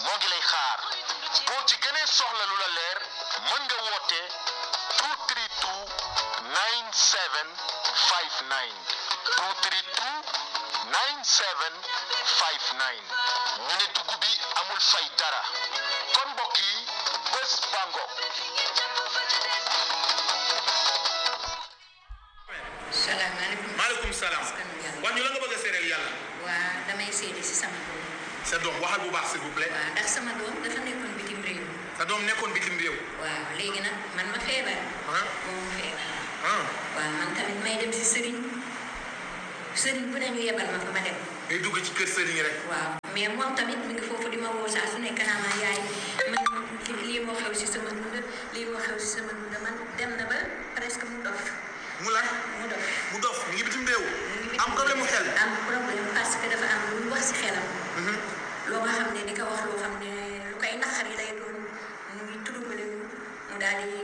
moo ngi lay xaar boo ci gënee soxla lu la leer mën nga woote 232 9759 232 9759 ñu ne dugg bi amul fay dara kon mbokk yi bés bango salaamaaleykum. maaleykum salaam. Askan wi yàlla. wax ñu la nga bëgg a seedeel yàlla. waa damay seede si sama doom. sa doom waxal bu baax s'il vous plaît. waaw ndax sama doom dafa nekkoon bitim réew. sa doom nekkoon bitim réew. waaw léegi nag man ma feebar. ah moom mu feebar. ah waaw man tamit may dem si sëriñ sëriñ bu ne ñu yebal ma fa ma dem. day dugg ci kër sëriñ rek. waaw mais moom tamit mi ngi foofu di ma woo saa su nekk naa ma yaay man li- lii moo xew si sama dund lii moo xew si sama dund man dem na ba presque mu dof mu lan mu dof. mu dof mi ngi bitim réew. mu ngi am problème mu xel. am problème parce que dafa am lu mu wax si xelam. loo nga xam ne di ko wax loo xam ne lu koy naqari lay doon mu ngi troublé wu mu daal di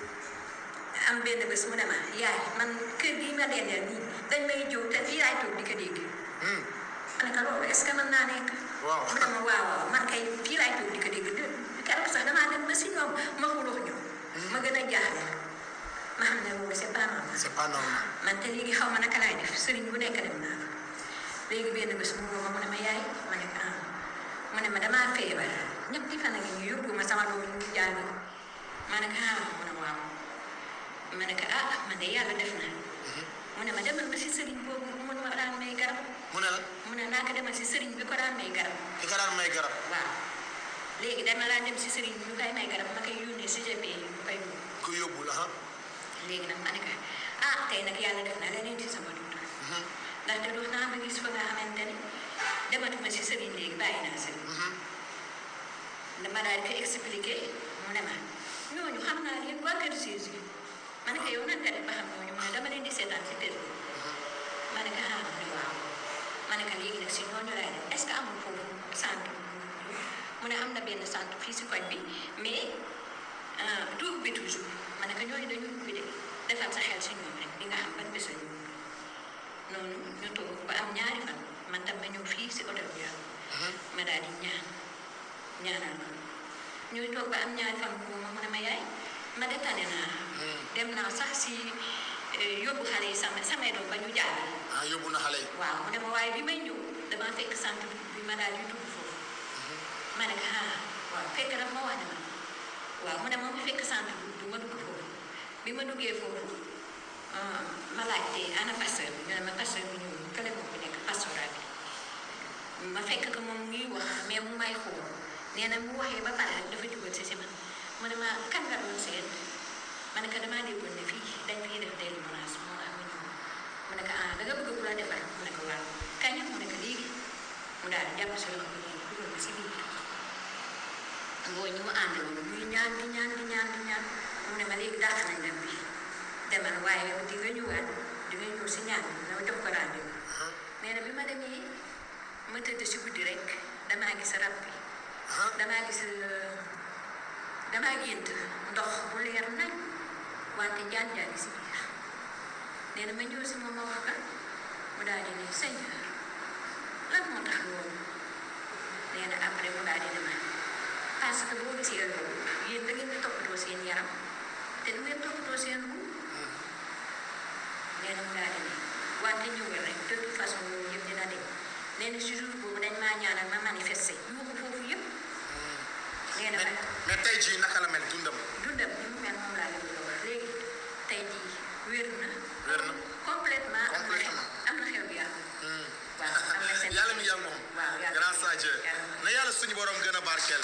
am benn bés mu ne ma yaay man kër gi ma dendeel nii dañ may jëw te fii laay toog di ko dégg. ma ne ko loolu est ce que mën naa nekk. Waaw. mu ne ma waaw waaw man kay fii laay toog di ko dégg de keroog sax damaa dem ba si ñoom ma xuloo ñoom. ma gën a jaaxle ma xam ne loolu c'est pas normal. c'est pas normal. man te léegi xaw ma naka laay def sëriñ bu nekk dem naa fa léegi benn bés mu woo ma mu ne ma yaay ma ne ko ah mu ne ma damaa feebar ñetti fan a ngi ñu yóbbu ma sama doom ñu ngi jàng ma ne ko ah mu ne waaw ma ne ko ah man de yàlla def na mu ne ma demal ba si sëriñ boobu mu ne ma daan may garab mu ne la mu ne naa ko demal si sëriñ bi ko daan may garab ki ka daan may garab. waaw léegi dama laa dem si sëriñ bi ñu koy may garab ma koy yónnee si GP yi ñu koy yóbbu ku yóbbu la ah. léegi nag ma ne ko ah tey nag yàlla def na leneen ci sama dund ndaxte dox naa ba gis fa nga xamante ni dematuma si sëriñ léegi bàyyi naa sëriñ dama daal di ko expliqué mu ne ma ñooñu xam naa leen waa kër Jésus ma ne ko yow nan nga def ba xam ñooñu mu ne dama leen di seetaan si Facebook ma ne ko ah mu ne waaw ma ne ko léegi nag si ñooñu laay def est ce que amul foofu centre mu ne am na benn centre fii si koñ bi mais ah du ubbi toujours ma ne ko ñooñu dañu ubbi de defal sa xel si ñoom rek di nga xam ban bés la ñu ubbi noonu ñu toog ba am ñaari fan man tam ma ñëw fii si hôtel bi ma daal di ñaan ñaanal ma ñuy toog ba am ñaari fan bu ma mu ne ma yaay ma de tane naa dem naa sax si eh, yóbbu xale yi sama samay doom ba ñu jàll ah yóbbu na xale yi. waaw mu ne ma waaye bi may ñëw damaa fekk centre bi ma daal di dugg foofu ma ne ko ah waaw fekk daf ma wax ne ma waaw mu ne ma ma fekk centre bi du ma dugg foofu bi ma duggee foofu ah, ma laajte ana pasteur bi ñu ne ma pasteur bi ñëw kële moo fi nekk pastoral bi ma fekk ko moom ngi wax mais mu may xool nee na mu waxee ba pare rek dafa jubal si si man mu ne ma kan nga doon seet ma ne ko damaa déggoon ne fii dañ fiy def délivrance moo tax ma ñëw mu ne ko ah da nga bëgg ku la defar mu ne ko waaw kañ mu ne ko léegi mu daal di jàpp si loxo bi nii dugal ma si biir ngoo ñu mu àndaloon muy ñaan di ñaan di ñaan di ñaan mu ne ma léegi dàq nañ dem bi demal waaye di nga ñëwaat di nga ñëw si ñaan bi dama jox ko rendez-vous nee na bi ma demee ma tëdd si guddi rek damaa gis rab bi damaa gis euh, damaa gént ndox bu leer nañ wante jaan jaan si biir nee na ma ñëw si moom ma wax ka mu daal di ne Seigneur lan moo tax loolu nee na après mu daal di ne ma parce que boo gisee loolu yéen da ngeen di toppatoo seen yaram te du ngeen toppatoo seen gu nee na mu daal di ne wante ñëwal rek de toute façon loolu yëpp dina dem nee na si jour boobu dañ maa ñaanal ma manifester yuuxu foofu yëpp nee na ma mais mais tey jii naka la mel dundam. dundam ni mu mel moom laa leen bëgg a wax léegi tey jii wér na. Wér na. complètement am na xew Complètement. am na xew bi yàlla. waaw am na seen. yàlla mi yàlla moom. waaw yàlla grâce à Dieu. yàlla. na yàlla suñu borom gën a barkeel.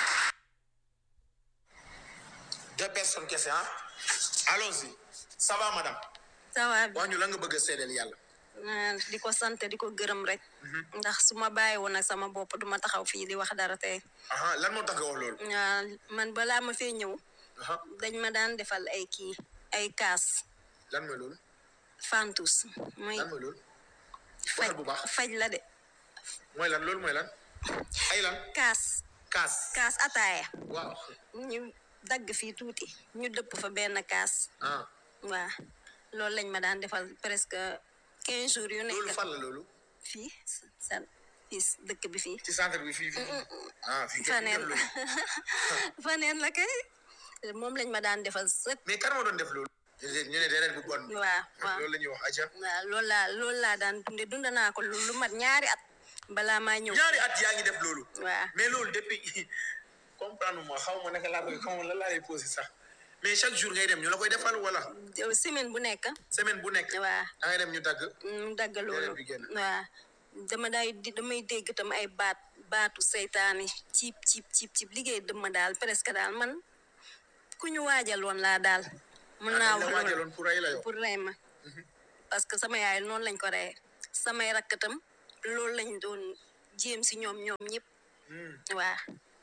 deux personnes kese ah. allons-y. ça va madame. ça va wax ñu la nga bëgg a seedeel yàlla. ah, di ko sant di ko gërëm rek ndax su ma bàyyi woon ak sama bopp duma taxaw fii di wax dara tey aha lan moo tax nga wax loolu. ah, man balaa ma fee ñëw aha dañ ma daan defal ay kii ay kaas lan mooy loolu. fantus mooy lan mooy loolu. faj waxal bu baax. faj la de mooy lan loolu mooy lan. ay lan. kaas kaas. kaas ataaya waaw. ñu dagg fii tuuti ñu dëpp fa benn kaas ah waa loolu lañ ma daan defal presque quinze jours yu loolu nekk fan la loolu. fii sa fii si dëkk bi fii ci centre bi fii fii ah fii kenn faneen def loolu faneen la kay moom lañ ma daan defal sëkk mais kan moo doon def loolu ñu ne deret bu bon waaw waaw loolu la ñuy wax aja waaw loolu laa loolu laa daan dunde dund naa ko lu lu mat ñaari at balaa maa ñëw ñaari at yaa ngi def loolu waaw mais loolu depuis comprendre moi xaw ma naka laa koy xaw ma lan laa lay posé sax mais chaque jour ngay dem ñu la koy defal wala semaine bu nekk semaine bu nekk waaw da ngay dem ñu dagg mu dagg loolu Deret bi génn. waaw dama day di damay dégg tam ay baat baatu seytaane ciip ciip ciip ciip liggéey dëmma daal presque daal man ku ñu waajaloon laa daal mun naa dañ la wax waajaloon loolu pour rey la yow pour rey ma parce que sama yaay noonu lañ ko reyee samay rakk tam loolu lañ doon jéem si ñoom ñoom ñëpp waa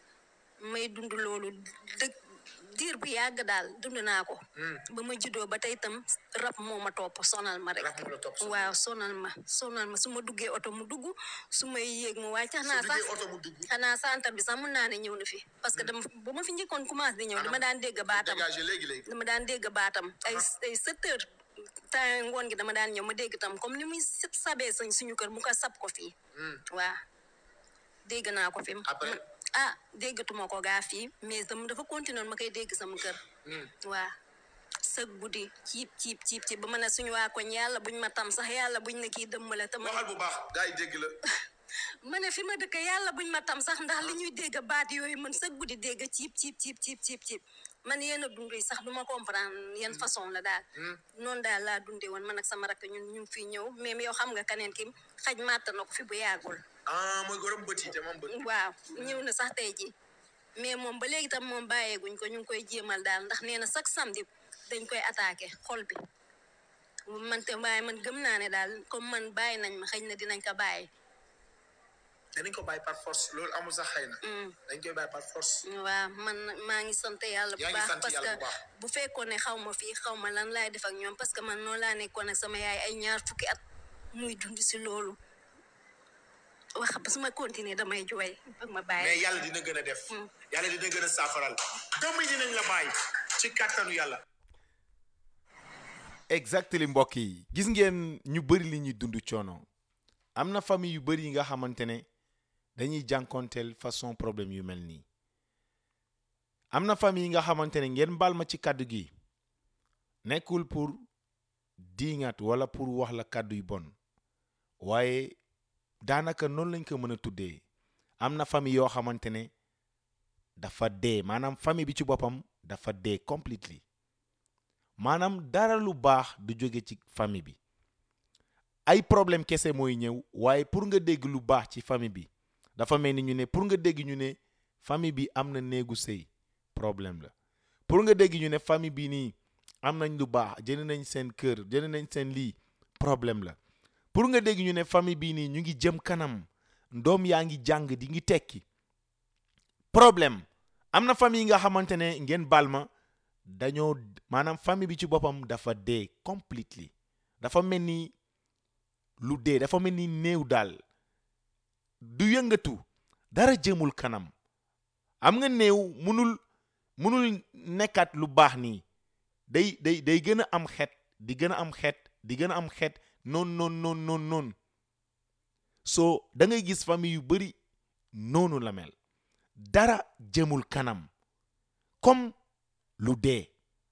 may dund loolu dëgg diir bu yàgg daal dund naa ko ba ma juddoo ba tey tam rab moo ma topp sonal ma rek Rab moo la topp sonal. waaw sonal ma sonal ma su ma duggee oto mu dugg su may yéeg mu wàcc su xanaa sax duggee oto mu dugg xanaa santar bi sax mun naa ne ñëw na fi parce que dama ba ma fi njëkkoon commencé di ñëw dama daan dégg baatam dégagé léegi léegi dama daan dégg baatam ay ay sept heures temps ngoon gi dama daan ñëw ma dégg tam comme ni muy sab sabee sañ suñu kër mu ko sab ko fii waa dégg naa ko fi Après? ah déggatuma ko gaa fii mais dama dafa continuer ma koy dégg sama kër waa sëg guddi ciib ciib ciib ciib ba ma ne suñu waa koñ yàlla buñ ma tam sax yàlla buñ ne kii dëmmale te ma waxal bu baax gars yi dégg la ma ne fi ma dëkk yàlla buñ ma tam sax ndax li ñuy dégg baat yooyu man sëg guddi dégg ciib ciib ciib ciib ciib ciib man yenn dund yi sax du ma comprendre yan façon la daal noonu daal laa dundee woon man ak sama rakk ñun ñu ngi fii ñëw même yow xam nga keneen ki xaj màtt na ko fi bu yàggul ah mooy gorom bët yi te moom bët waaw ñëw na sax tey ji mais moom ba léegi tam moom bàyyeeguñ ko ñu ngi koy jéemal daal ndax nee na chaque samedi dañ koy attaqué xol bi man te waaye man gëm naa ne daal comme man bàyyi nañ ma xëy na dinañ ko bàyyi danañ ko bàyyi par force loolu amul sax xëy na dañ koy bàyyi par force waaw man maa ngi sant yàlla bu Yaa ngi baax sant parce yàlla que bu baax. bu fekkoon ne xaw ma fii xaw ma lan laay def ak ñoom parce que man noonu laa nekkoon ak sama yaay ay ñaar fukki at muy dund si loolu wax ba su ma continuer damay jooy bëgg ma bàyyi mais yàlla dina gën a def yàlla dina gën a saafaral doomu yi dinañ la bàyyi ci kàttanu yàlla exactly mbokk yi gis ngeen ñu bëri li ñuy dund coono am na famille yu bëri yi nga xamante ne dañuy jànkonteel façon problème yu mel nii am na famille yi nga xamante ne ngeen baal ma ci kàddu gi nekkul pour diingat wala pour wax la kàddu yu bon waaye daanaka noonu lañ ko mën a tuddee am na famille yoo xamante ne dafa dee maanaam famille bi ci boppam dafa dee completely maanaam dara lu baax du jóge ci famille bi ay problème kese mooy ñëw waaye pour nga dégg lu baax ci famille bi dafa mel ni ñu ne pour nga dégg ñu ne famille bi am na néegu sëy problème la pour nga dégg ñu ne famille bi nii am nañ lu baax jënd nañ seen kër jënd nañ seen lii problème la pour nga dégg ñu ne famille bii nii ñu ngi jëm kanam ndoom yaa ngi jàng di ngi tekki problème am na famille yi nga xamante ne ngeen baal ma dañoo maanaam famille bi ci boppam dafa dee completely dafa mel ni lu dee dafa mel ni néew daal du yëngatu dara jëmul kanam am nga néew munul munul nekkaat lu baax nii day day day gën a am xet di gën a am xet di gën a am xet noonu noonu noonu noonu noonu soo da ngay gis famille yu bari noonu la mel dara jëmul kanam comme lu dee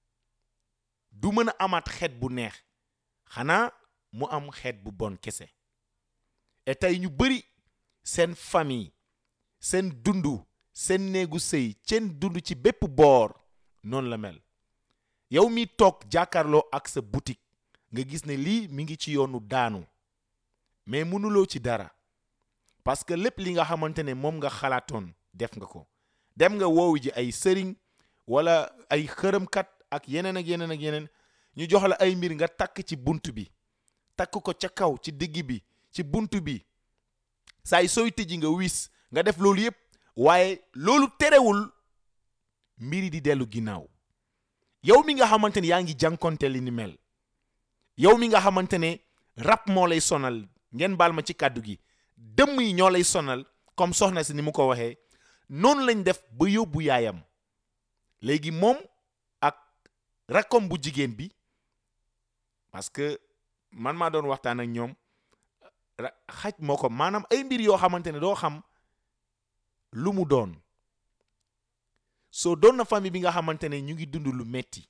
du mën a amaat xeet bu neex xanaa mu am xeet bu bon kese et tey ñu bari seen famille seen dundu seen néegu sëy seen dund ci bépp boor noonu la mel yow mi toog jàkkaarloo ak sa boutique nga gis ne lii mi ngi ci yoonu daanu mais mënuloo ci dara parce que lépp li nga xamante ne moom nga xalaatoon def nga ko dem nga woowu ji ay sëriñ wala ay xërëmkat ak yeneen ak yeneen ak yeneen ñu jox la ay mbir nga takk ci bunt bi takk ko ca kaw ci digg bi ci bunt bi saay sooy tëji nga wis nga def loolu yépp waaye loolu terewul mbiri di dellu ginnaaw yow mi nga xamante ne yaa ngi jànkonte li ni mel yow mi nga xamante ne rab moo lay sonal ngeen baal ma ci kàddu gi dëmm yi ñoo lay sonal comme soxna si ni mu ko waxee noonu lañ def ba yóbbu yaayam léegi moom ak rakkom bu jigéen bi parce que man maa doon waxtaan ak ñoom ra- xaj moo ko maanaam ay mbir yoo xamante ne doo xam lu mu doon soo doon na famille bi nga xamante ne ñu ngi dund lu metti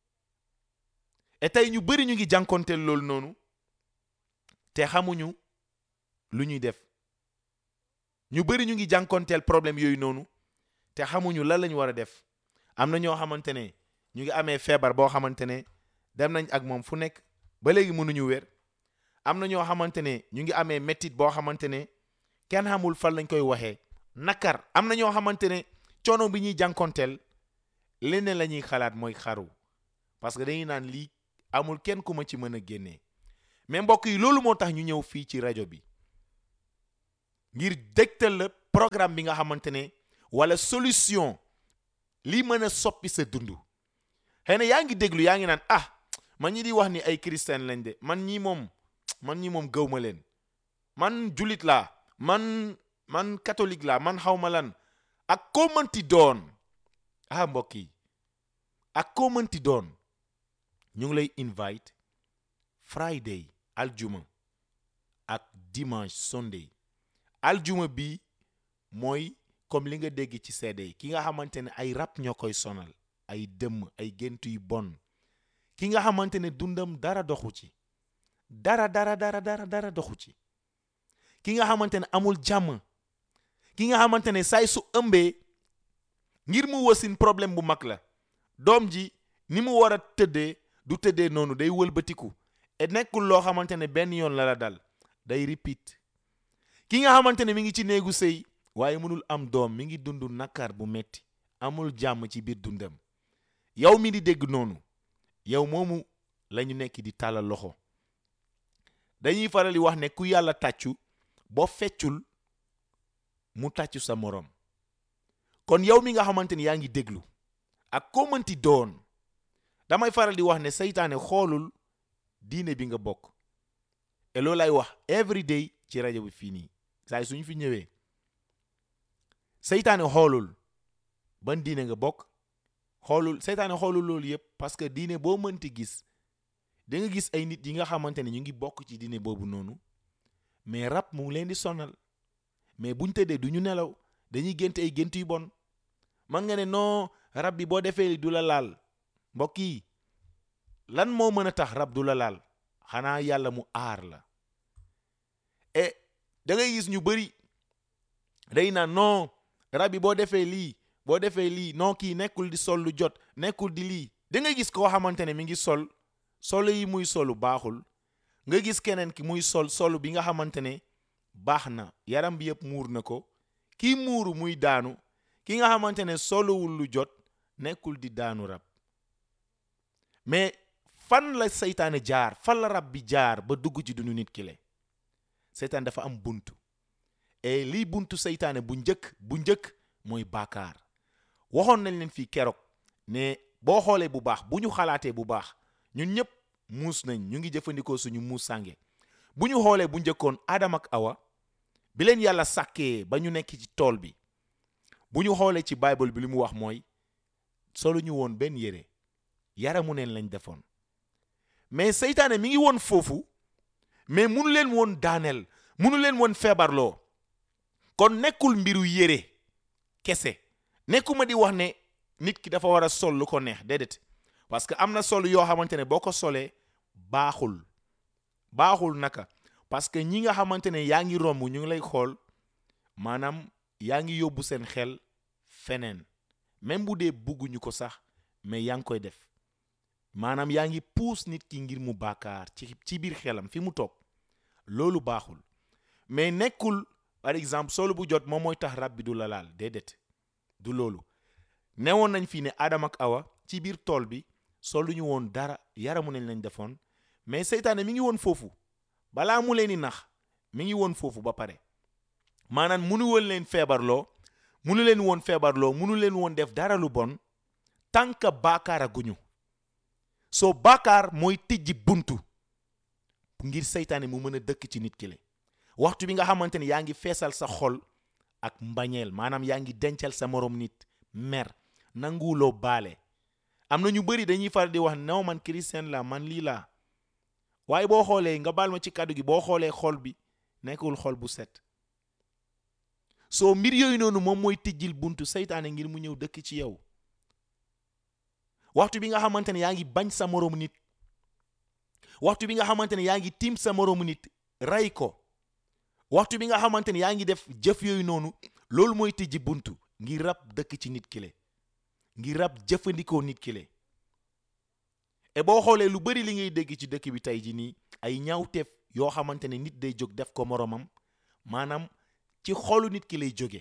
et tey ñu bëri ñu ngi jànkonteel loolu noonu te xamuñu lu ñuy def ñu bëri ñu ngi jànkonteel problème yooyu noonu te xamuñu lan la ñu war a def am na ñoo xamante ne ñu ngi amee feebar boo xamante ne dem nañ ak moom fu nekk ba léegi mënuñu wér am na ñoo xamante ne ñu ngi amee méttit boo xamante ne kenn xamul fan lañ koy waxee nakar am na ñoo xamante ne coono bi ñuy jànkonteel leneen la ñuy xalaat mooy xaru parce que dañuy naan lii amul kenn ku ma ci mën a génnee mais mbokk yi loolu moo tax ñu ñëw fii ci rajo bi ngir dégtal la programme bi nga xamante ne wala solution lii mën a soppi sa dund xëy na yaa ngi déglu yaa ngi naan ah man ñi di wax ni ay chrétien lañ de man ñi moom man ñi moom gëw ma leen man julit laa man man catholique laa man xaw ma lan ak koo mënti doon ah mbokk yi ak koo mënti doon ñu ngi lay invite friday aljuma ak dimanche sunday aljuma bi mooy comme li nga dégg ci seede yi ki nga xamante ne ay rab ñoo koy sonal ay dëmm ay gént yu bon ki nga xamante ne dundam dara doxu ci dara dara dara dara dara doxu ci ki nga xamante ne amul jàmm ki nga xamante ne saay su ëmbee ngir mu wasin problème bu mag la doom ji ni mu war a tëddee du tëddee noonu day wëlbatiku et nekkul loo xamante ne benn yoon la la dal day repeat ki nga xamante ne mi ngi ci néegu sëy waaye mënul am doom mi ngi dund nakar bu metti amul jàmm ci biir dundam yow mi di dégg noonu yow moomu lañu nekk di tàllal loxo dañuy faral di wax ne ku yàlla tàccu boo feccul mu tàccu sa moroom kon yow mi nga xamante ni yaa ngi déglu ak koo mënti doon damay faral di wax ne seytaane xoolul diine bi nga bokk et loolu lay wax every day ci rajo bi fii nii saa suñu fi ñëwee seytaane xoolul ban diine nga bokk xoolul seytaane xoolul loolu yëpp parce que diine boo mënti gis da nga gis ay nit yi nga xamante ne ñu ngi bokk ci diine boobu noonu mais rab mu ngi leen di sonal mais buñ tëddee du ñu nelaw dañuy gént ay gént yu bon man nga ne non rab bi boo defee li du la laal mbokk yi lan moo mën a tax rab du la laal xanaa yàlla mu aar la et da ngay gis ñu bëri day naan non rab bi boo defee lii boo defee lii non kii nekkul di sol lu jot nekkul di lii da ngay gis koo xamante ne mi ngi sol solo yi muy solu baaxul nga gis keneen ki muy sol solu bi nga xamante ne baax na yaram bi yëpp muur na ko kii muuru muy daanu ki nga xamante ne soluwul lu jot nekkul di daanu rab mais fan la seytaane jaar fan la rab bi jaar ba dugg ci dunu nit ki le seytaane dafa am buntu et lii buntu seytaane bu njëkk bu njëkk mooy baakaar waxoon nañ leen fii keroog ne boo xoolee bu baax bu ñu xalaatee bu baax ñun ñëpp muus nañ ñu ngi jëfandikoo suñu muus sànge bu ñu xoolee bu njëkkoon Adam ak Awa bi leen yàlla sàkkee ba ñu nekk ci tool bi bu ñu xoolee ci bible bi li mu wax mooy solu ñu woon benn yére yaramu neen lañ defoon mais seytaane mi ngi woon foofu mais munu leen woon daaneel munu leen woon feebarloo kon nekkul mbiru yére kese nekkuma di wax ne nit ki dafa war a sol lu ko neex déedéet parce que am na sol yoo xamante ne boo ko solee baaxul baaxul naka parce que ñi nga xamante ne yaa ngi romb ñu ngi lay xool maanaam yaa ngi yóbbu seen xel feneen même bu dee bugguñu ko sax mais yaa ngi koy def maanaam yaa ngi puus nit ki ngir mu baakaar ci ci biir xelam fi mu toog loolu baaxul mais nekkul par exemple solu bu jot moom mooy tax rab bi du la laal déedéet du loolu newoon nañ fii ne Adam ak Awa ci biir tool bi soluñu woon dara yaramu nañ lañ defoon mais seytaane mi ngi woon foofu balaa mu leen di nax mi ngi woon foofu ba pare maanaam munu woon leen feebarloo munu leen woon feebarloo munu leen woon def dara lu bon tant que baakaar a guñu soo baakaar mooy tijji buntu ngir seytaane mu mën a dëkk ci nit ki le waxtu bi nga xamante ne yaa ngi feesal sa xol ak mbañeel maanaam yaa ngi dencal sa morom nit mer nanguwuloo baale am na ñu bëri dañuy faral di wax non man chrétien la man lii laa waaye boo xoolee nga baal ma ci kàddu gi boo xoolee xol bi nekkul xol bu set soo mbir yooyu noonu moom mooy tijjil buntu seytaane ngir mu ñëw dëkk ci yow waxtu bi nga xamante ne yaa ngi bañ sa moroomu nit waxtu bi nga xamante ne yaa ngi tiim sa moroomu nit rey ko waxtu bi nga xamante ne yaa ngi def jëf yooyu noonu loolu mooy tijji buntu ngir rab dëkk ci nit ki le ngir rab jëfandikoo nit ki le et boo xoolee lu bari li ngay dégg ci dëkk bi tey ji nii ay ñaawteef yoo xamante ne nit day jóg def ko moroomam maanaam ci xolu nit ki lay jóge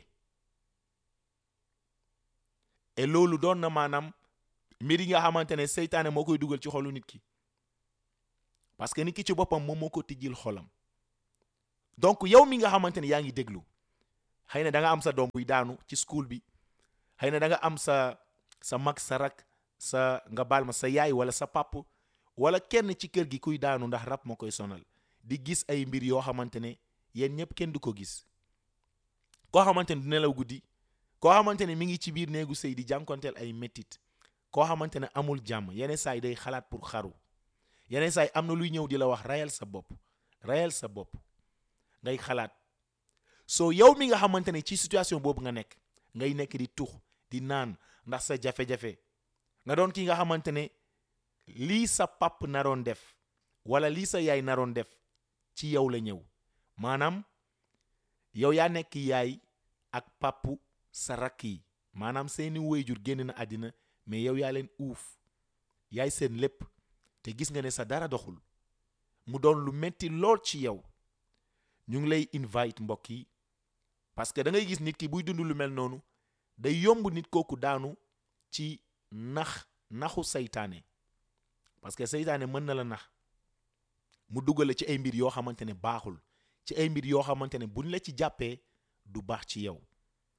et loolu doon na maanaam mbir yi nga xamante ne seytaane moo koy dugal ci xolu nit ki parce que nit ki ci boppam moom moo ko tijjil xolam donc yow mi nga xamante ne yaa ngi déglu xëy na da nga am sa doom buy daanu ci school bi xëy na da nga am sa sa mag sa rak sa nga baal ma sa yaay wala sa pap wala kenn ci kër gi kuy daanu ndax rab moo koy sonal di gis ay mbir yoo xamante ne yéen ñëpp kenn du ko gis koo xamante ne du nelaw guddi koo xamante ne mi ngi ci biir néegu sëy di jànkonteel ay méttit koo xamante ne amul jàmm yeneen saa yi day xalaat pour xaru yeneen saa yi am na luy ñëw di la wax rayal sa bopp rayal sa bopp ngay xalaat soo yow mi nga xamante ne ci situation boobu nga nekk ngay nekk di tux di naan ndax sa jafe-jafe nga doon ki nga xamante ne lii sa pap naroon def wala lii sa yaay naroon def ci yow la ñëw maanaam yow yaa nekk yaay ak papu sa rakk yi maanaam seeni wéyjur génn na àddina mais yow yaa leen uuf yaay seen lépp te gis nga ne sa dara doxul mu doon lu metti lool ci yow ñu ngi lay invite mbokk yi parce que da ngay gis nit ki buy dund lu mel noonu day yomb nit kooku daanu ci nax naxu seytaane parce que seytaane mën na la nax mu duggale ci ay mbir yoo xamante ne baaxul ci ay mbir yoo xamante ne buñ la ci jàppee du baax ci yow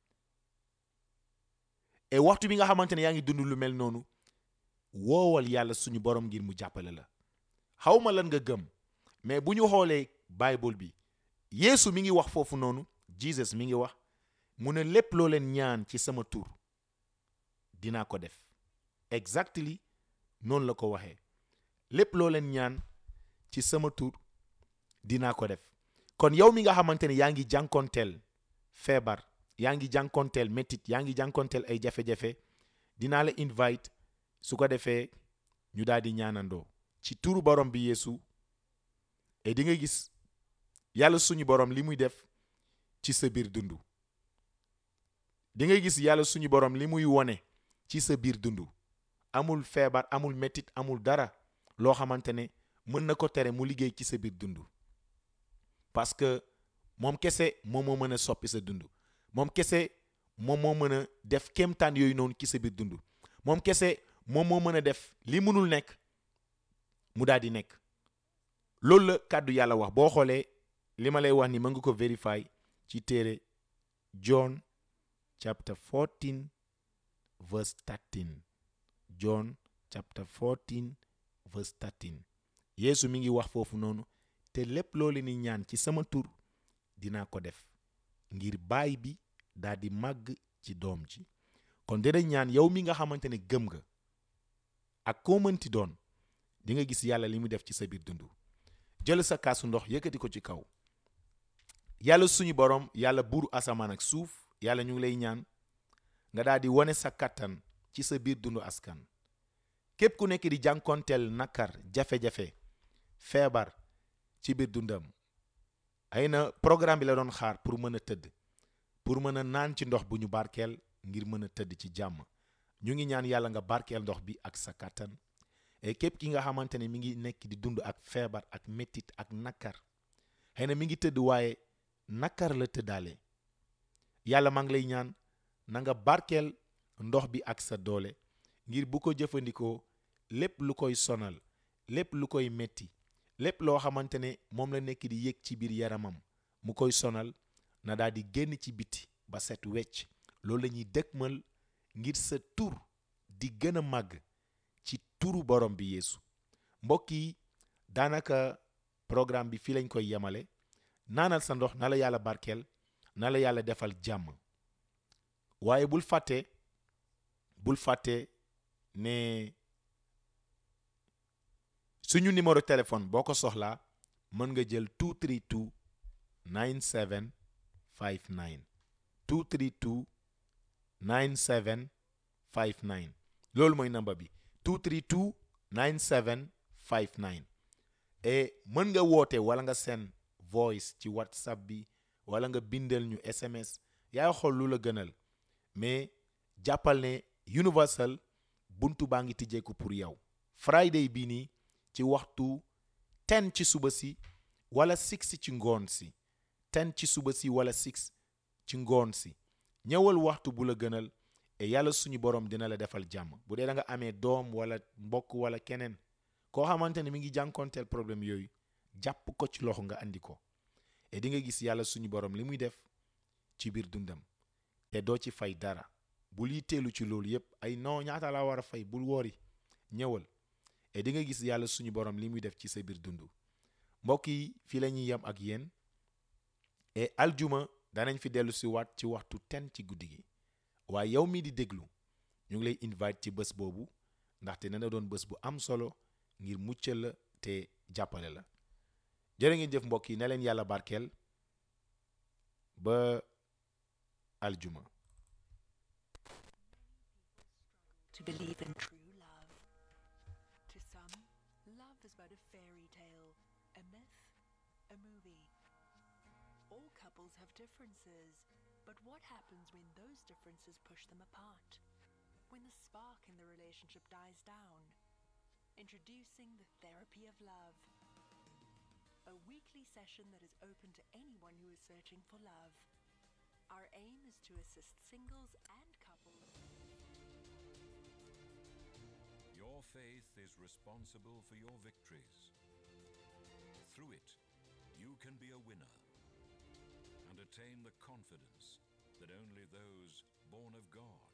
et waxtu bi nga xamante ne yaa ngi dund lu mel noonu woowal yàlla suñu borom ngir mu jàppale la xawma lan nga gëm mais bu ñu xoolee bible bi yeesu mi ngi wax foofu noonu jesus mi ngi wax mu ne lépp loo leen ñaan ci sama tur dinaa ko def exactly noonu la ko waxee lépp loo leen ñaan ci sama tur dinaa ko def kon yow mi nga xamante ne yaa ngi jànkonteel feebar yaa ngi jànkonteel métit yaa ngi jànkonteel ay jafe-jafe dinaa la invite su ko defee ñu daal di ñaanandoo ci turu borom bi yeesu et di nga gis yàlla suñu borom li muy def ci sa biir dund di nga gis yàlla suñu borom li muy wone ci sa biir dund amul feebar amul métit amul dara loo xamante ne mën na ko tere mu liggéey ci sa biir dund parce que moom kese moom moo mën a soppi sa dund moom kese moom moo mën a def kéemtaan yooyu noonu ci sa biir dund moom kese moom moo mën a def li mënul nekk mu daal di nekk loolu la kàddu yàlla wax boo xoolee li ma lay wax ni mën nga ko vérifier ci téere John chapter 14 verse 13 John chapter 14 verse 13 Yeesu mi ngi wax foofu noonu te lépp loolu ni ñaan ci sama tur dinaa ko def ngir baay bi daal di màgg ci doom ji kon dina ñaan yow mi nga xamante ne gëm nga ak koo mënti doon di nga gis yàlla li mu def ci sa biir dund jël sa kaasu ndox yëkkati ko ci kaw yàlla suñu borom yàlla buuru asamaan ak suuf yàlla ñu ngi lay ñaan nga daal di wane sa kattan ci sa biir dundu askan képp ku nekk di jànkonteel nakar jafe-jafe feebar ci biir dundam ay na programme bi la doon xaar pour mën a tëdd pour mën a naan ci ndox bu ñu barkeel ngir mën a tëdd ci jàmm ñu ngi ñaan yàlla nga barkeel ndox bi ak sa kattan et képp ki nga xamante ne mi ngi nekk di dund ak feebar ak métit ak nakar xëy na mi ngi tëdd waaye nakar la tëddaale yàlla maa ngi lay ñaan na nga barkeel ndox bi ak sa doole ngir bu ko jëfandikoo lépp lu koy sonal lépp lu koy metti lépp loo xamante ne moom la nekk di yëg ci biir yaramam mu koy sonal na daal di génn ci biti ba set wecc loolu la ñuy dëkkmal ngir sa tur di gën a màgg ci turu borom bi yeesu mbokk yi daanaka programme bi fii lañ koy yemale naanal sa ndox na la yàlla barkeel na la yàlla defal jàmm waaye bul fàtte bul fàtte ne suñu numéro téléphone boo ko soxlaa mën nga jël 232 9759 232 9759 loolu mooy number bi 232 9759 et mën nga woote wala nga send voice ci whatsapp bi wala nga bindal ñu sms yaay xool lu la gënal mais jàppal ne universal buntu baa ngi tijjeeku pour yow friday bii nii ci waxtu 10 ci suba si wala 6 ci ngoon si 10 ci suba si wala 6 ci ngoon si ñëwal waxtu bu la gënal et yàlla suñu borom dina la defal jàmm bu dee da nga amee doom wala mbokk wala keneen koo xamante ne mi ngi jànkoonteel problème yooyu jàpp ko ci loxo nga andi ko et di nga gis yàlla suñu borom li muy def ci biir dundam te doo ci fay dara bul yitteelu ci loolu yépp ay non ñaata laa war a fay bul woori ñëwal et di nga gis yàlla suñu borom li muy def ci sa biir dund mbokk yi fii la ñuy yem ak yéen et aljuma danañ fi dellu si waat ci waxtu ten ci guddi gi waaye yow mii di déglu ñu ngi lay invite ci bés boobu ndaxte dana doon bés bu am solo ngir muccal la te jàppale la jërë ngeen jëf mbokk yi ne leen yàlla barkeel ba aljuma to believe in true love. To some, love is but a fairy tale, a myth, a movie. All couples have differences, but what happens when those differences push them apart? When the spark in the relationship dies down? Introducing the therapy of love. A weekly session that is open to anyone who is searching for love. Our aim is to assist singles and couples. Your faith is responsible for your victories. Through it, you can be a winner and attain the confidence that only those born of God